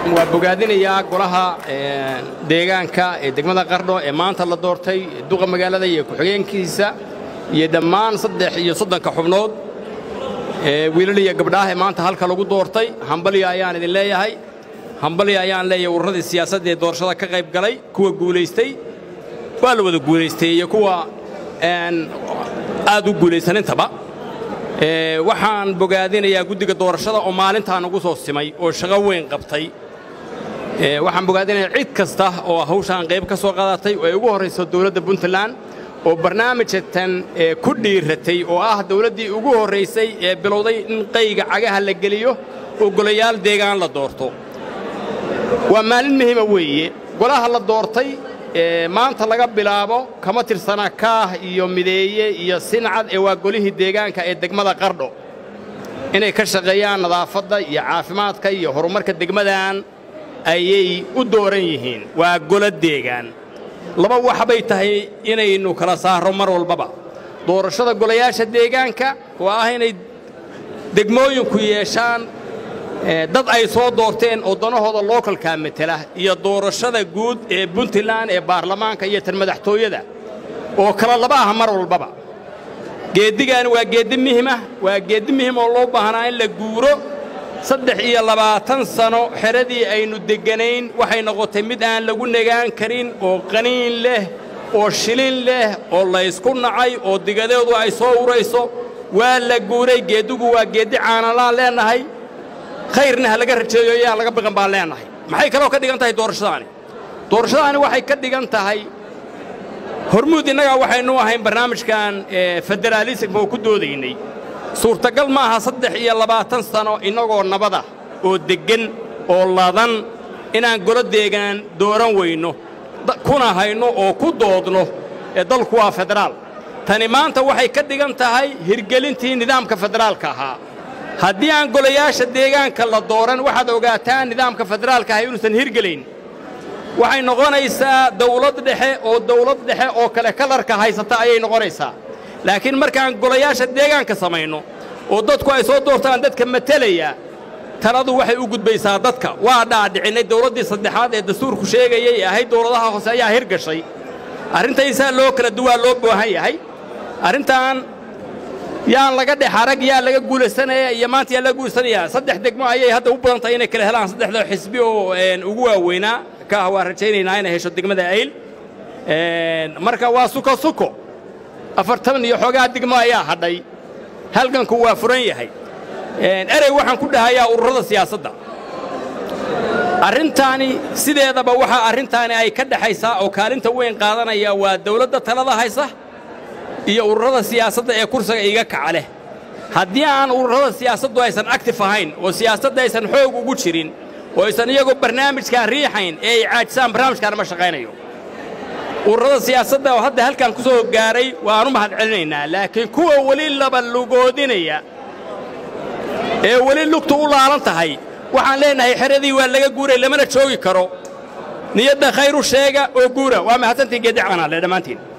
waa bogaadinayaa golaha deegaanka ee degmada qardho ee maanta la doortay duqa magaalada iyo ku-xigeenkiisa iyo dhammaan saddex iyo soddonka xubnood ee wiilal iyo gabdhaah ee maanta halka lagu doortay hambalya ayaan idin leeyahay hambalya ayaan leeyahay ururradii siyaasadda ee doorashada ka qayb galay kuwa guulaystay waa la wada guulaystay iyo kuwa aad u guulaysanintaba waxaan bogaadinayaa guddiga doorashada oo maalintaan ugu soo simay oo shaqo weyn qabtay waxaan bogaadinayaa cid kasta oo hawshaan qayb ka soo qaadatay oo ay ugu horrayso dowladda puntland oo barnaamijatan ku dhiiratay oo ah dawladdii ugu horraysay ee bilowday in qayga cagaha la geliyo oo golayaal deegaan la doorto waa maalin muhiima weeye golaha la doortay maanta laga bilaabo kama tirsana kaah iyo mideeye iyo sincad ee waa golihii deegaanka ee degmada qardho inay ka shaqeeyaan nadaafadda iyo caafimaadka iyo horumarka degmadan ayay u dooran yihiin waa golo deegaan laba waxbay tahay inaynu kala saarro mar walbaba doorashada golayaasha deegaanka oo ah inay degmooyinku yeeshaan dad ay soo doorteen oo danahooda lookalkaa matela iyo doorashada guud ee puntland ee baarlamaanka iyo tan madaxtooyada oo kala laba ah mar walbaba geeddigaani waa geeddi muhimah waa geeddi muhim oo loo baahnaa in la guuro saddex iyo labaatan sano xeradii aynu degganayn waxay noqotay mid aan lagu nagaan karin oo qaniin leh oo shilin leh oo laysku nacay oo digadeedu ay soo urayso waa la guuray geeddigu waa geeddi caanalaan leennahay khayrna ha laga rajeeyo yaan laga biqan baan leennahay maxay kaloo ka dhigan tahay doorashadaani doorashadaani waxay ka dhigan tahay hormuud innagaa waxaynu ahayn barnaamijkan federaalisimka oo ku doodaynay suurtagal ma aha saddex iyo labaatan sano innagoo nabada oo deggan oo ladan inaan golo deegaan dooran weyno kuna hayno oo ku doodno ee dalku waa federaal tani maanta waxay ka dhigan tahay hirgelintii nidaamka federaalka ahaa haddii aan golayaasha deegaanka la dooran waxaad ogaataan nidaamka federaalka ahay inuusan hirgelayn waxay noqonaysaa dawlad dhexe oo dawlad dhexe oo kale kalarka haysata ayay noqonaysaa laakiin markaan golayaasha deegaanka samayno oo dadku ay soo doortaan dadka matelaya taladu waxay u gudbaysaa dadka waa dhaadhicinnay dawladdii saddexaad ee dastuurku sheegayay ee ahayd dawladaha hoose ayaa hirgashay arrintaysaa loo kala duwaa loo baahan yahay arrintan yaan laga dhex arag yaa laga guulaysanaya iyo maanta yaa laga guulaysanayaa saddex degmo ayay hadda u badan tahay inay kala helaan saddexda xisbi oo ugu waaweynaa kaah waan rajaynaynaa inay hesho degmada ayl marka waa suko suko afartan iyo xoogaa degmo ayaa hadhay halganku waa furan yahay erey waxaan ku dhahayaa ururada siyaasadda arrintaani sideedaba waxaa arrintaani ay ka dhexaysaa oo kaalinta weyn qaadanaya waa dawladda talada haysa iyo ururada siyaasadda ee kursiga iga kaca leh haddii aan ururada siyaasaddu aysan actif ahayn oo siyaasadda aysan xoog ugu jirin oo aysan iyagoo barnaamijkaan riixayn ee ay caajisaan barnaamijkaana ma shaqaynayo ururada siyaasadda oo hadda halkan ku soo gaaray waanu mahad celinaynaa laakiin kuwa weli laba lugoodinaya ee weli lugtu u laalan tahay waxaan leennahay xeradii waa laga guuray lamana joogi karo niyadda khayru sheega oo guura waa mahadsantii geeddi caanaale dhammaantiin